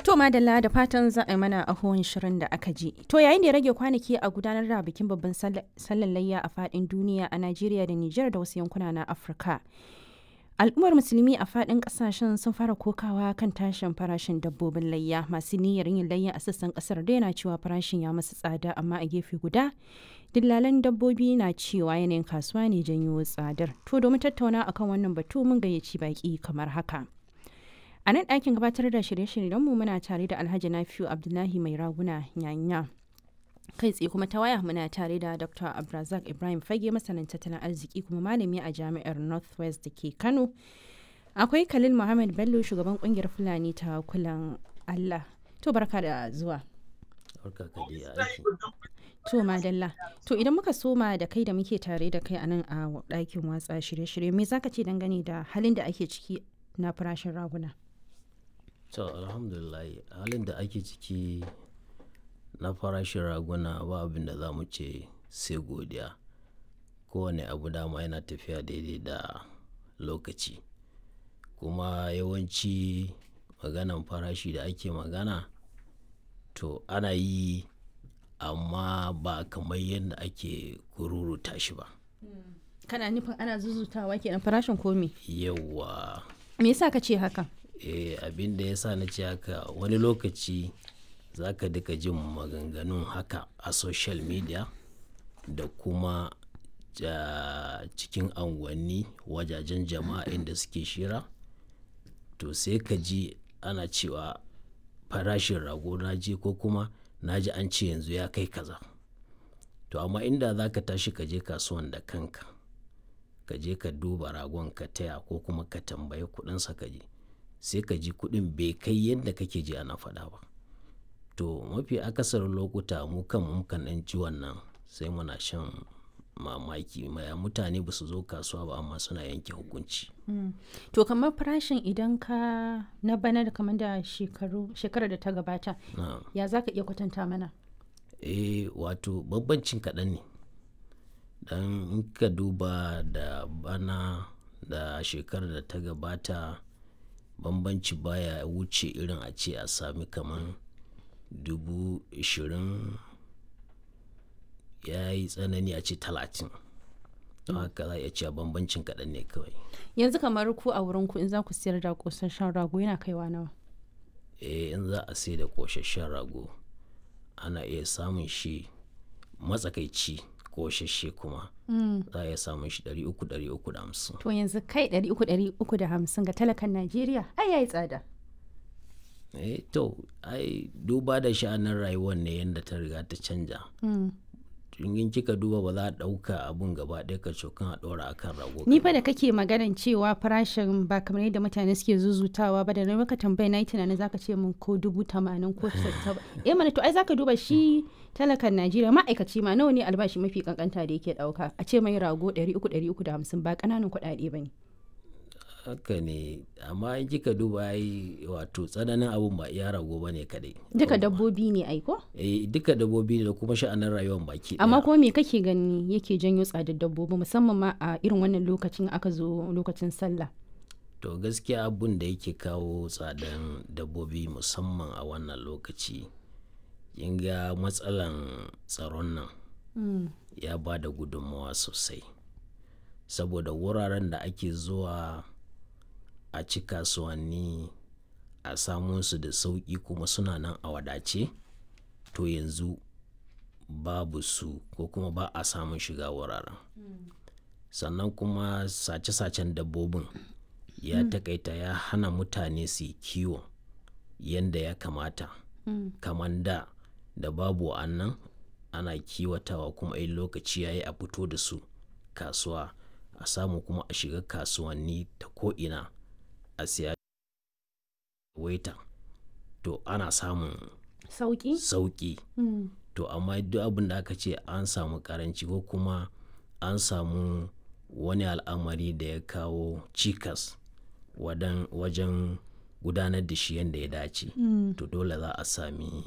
To madalla da fatan za a yi mana ahuwan shirin da aka ji. To yayin da ya rage kwanaki a gudanar da bikin babban sallan layya a fadin duniya a Najeriya da Nijar da wasu yankuna na Afirka. Al'ummar musulmi a fadin kasashen sun fara kokawa kan tashin farashin dabbobin layya masu niyyar yin layya a sassan kasar da yana cewa farashin ya masu tsada amma a gefe guda dillalan dabbobi na cewa yanayin kasuwa ne janyo tsadar. To domin tattauna akan wannan batu mun gayyaci baki kamar haka. A nan ɗakin gabatar da shirye-shiryenmu muna tare da Alhaji Nafiu Abdullahi Mai Raguna Nyanya. Kai tsaye kuma ta waya muna tare da Dr. Abrazak Ibrahim Fage masanin tattalin arziki kuma malami a jami'ar Northwest da ke Kano. Akwai Khalil Muhammad Bello shugaban kungiyar Fulani ta kulan Allah. To barka da zuwa. To madalla. To idan muka soma da kai da muke tare da kai a nan a ɗakin watsa shirye-shirye me zaka ce dangane da halin da ake ciki na farashin raguna? to alhamdulillah halin da ake ciki na farashin raguna ba abin da za mu ce sai godiya kowane abu dama yana tafiya daidai da lokaci kuma yawanci maganan farashi da ake magana to ana yi amma ba kamar yadda ake kururuta shi ba Kana nufin ana zuzutawa kenan farashin komi? yawa Me yasa ka ce haka? eh abin da ya sa na ce haka wani lokaci za ka duka jin maganganun haka a social media da kuma ja, cikin anguwanni wajajen jama'a inda suke shira to sai ka ji ana cewa farashin rago na je ko kuma na ji an ce yanzu ya kai kaza to amma inda za ka tashi ka je kasuwan da kanka ka je ka duba ragon ka taya ko kuma ka tambayi kudinsa ka je sai ka ji kuɗin bai kai yadda kake ji ana faɗa ba to mafi akasarin lokuta mu kan mukan ɗan ji wannan sai muna shan mamaki maya mutane ba su zo kasuwa ba amma suna yanke hukunci To kamar farashin idan ka na bana da kamar da shekaru shekarar da ta gabata na ya za ka iya kwatanta mana? eh wato bambancin kaɗan ne dan in ka duba da bana da shekarar da ta gabata bambanci baya wuce irin a ce a sami kaman dubu ishirin ya yi tsanani a ce talatin don haka za a iya cewa bambancin kaɗan ne kawai Yanzu kamar ku a wurin ku in za ku siyar da kosasshen rago yana kaiwa nawa? eh in za a sai da ƙosasshen rago ana iya samun shi matsakaici ƙosasshe kuma za a iya samun shi 300-350 To yanzu kai ɗari uku ɗari uku da hamsin ga talakan Najeriya ai yayi tsada. eh to ai duba da sha'anin rayuwar ne yadda ta riga ta canja in kika duba ba za a ɗauka abun gaba ɗaya ka cokan a ɗora akan rago Ni fa da kake maganan cewa farashin ba kamar yadda mutane suke zuzutawa ba da na maka tambaya na yi tunanin zaka ce min ko dubu tamanin ko saba. Eh mana to ai zaka duba shi talakan Najeriya ma'aikaci ma nawa ne albashi mafi kankanta da yake ɗauka a ce mai rago ɗari uku ɗari uku da hamsin ba ƙananan kuɗaɗe ba ne. haka ne amma in kika duba ai wato tsananin abun ba iya rago ba ne kadai Duka dabbobi ne ai ko? eh duka dabbobi ne da kuma sha'anin rayuwar baki Amma ɗaya. kuma me kake gani yake janyo tsadar dabbobi musamman ma a irin wannan lokacin aka zo lokacin sallah. to gaskiya abun da yake kawo tsadan dabbobi musamman a wannan lokaci kin ga matsalan tsaron nan ya ba da gudunmawa sosai saboda wuraren da ake zuwa a ci kasuwanni a samu su da sauƙi kuma suna nan a wadace to yanzu babu su ko kuma ba a samun shiga wuraren sannan kuma sace-sacen dabbobin ya takaita ya hana mutane su yi kiwo yadda ya kamata kamar da da babu wa'annan ana kiwatawa kuma in lokaci ya yi a fito da su kasuwa a samu kuma a shiga kasuwanni ta ko'ina a siya waita to ana samun Sauki? sauƙi to amma duk abin da aka ce an samu karanci ko kuma an samu wani al'amari da ya kawo cikas wadan- wajen gudanar da shi yadda ya dace to dole za a sami